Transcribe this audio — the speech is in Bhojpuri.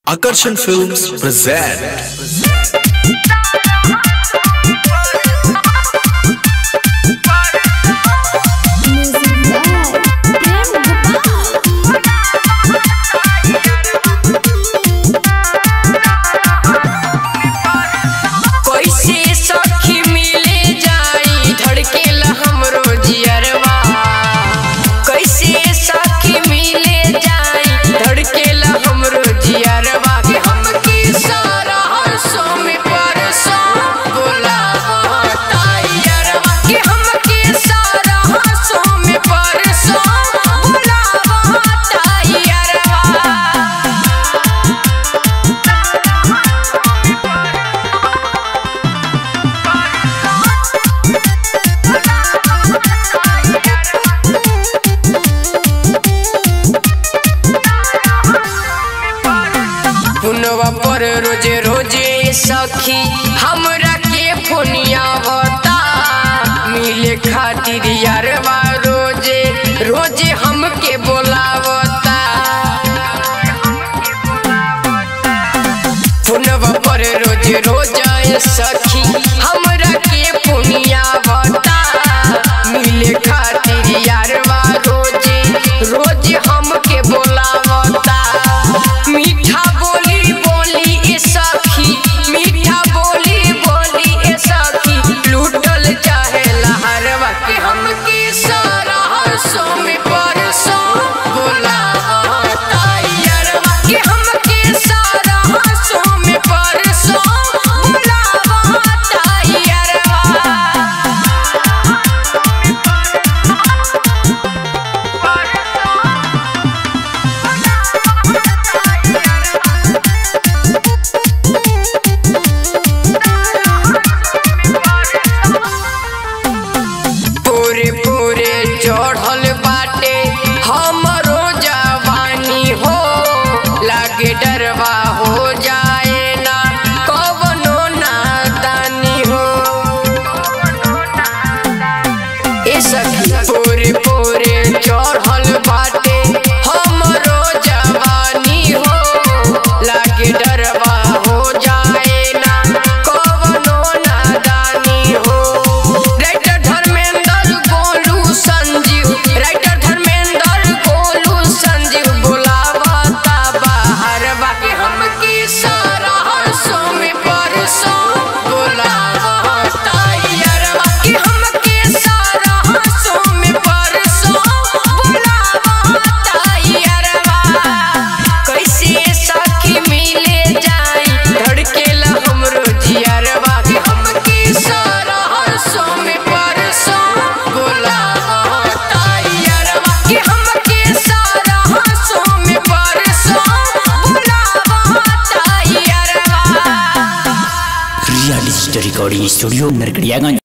Akarshan Films present Music by Prem Gopal. कैसे सखी मिले जाई धड़केला हमरो जियरवा कैसे सखी मिले जाई धड़केला हमरो जियरवा के हमके सारा हंसो में परसो बोला तायरवा के हमके सारा हंसो में परसो बोला तायरवा पुनवा पर रोजे रोजे सखी हमरा के फोनिया बता मिले खातिर यारवा रोजे रोजे हमके बोलावता पुनवा पर रोजे रोजे सखी हमरा के फोनिया बता मिले खातिर यारवा रोजे रोजे हमके बोलावता मीठा बोली बोली ए सखी मीठा बोली बोली ए सखी लूटल चाहे लहरवा के हमके सारा हंसो में परसो बोला तायरवा के हमके सारा हंसो में परसो बोला तायरवा पूरे पूरे चढ़ल बाटे हमरो जवानी हो लागे डरवा हो जाए ना कवनो नादानी हो ए सखी पूरे पूरे चढ़ल बाटे हमरो जवानी हो लागे डरवा हो जाए ना कवनो नादानी हो राइटर धर्मेंद्र गोलू संजीव राइटर धर्मेंद्र गोलू संजीव बुलावता बाहर बाकी हमके सारा हंसो में परसो बुलावता यार बाकी हमके सारा हंसो में परसो बुलावता यार कैसे सखी मिले जाई धड़केला हमरो जियरवा के हमके सारा हंसो में परसो बुलावता यारवा के हमके सारा हंसो में परसो बुलावता यारवा real story recording studio Narkatiaganj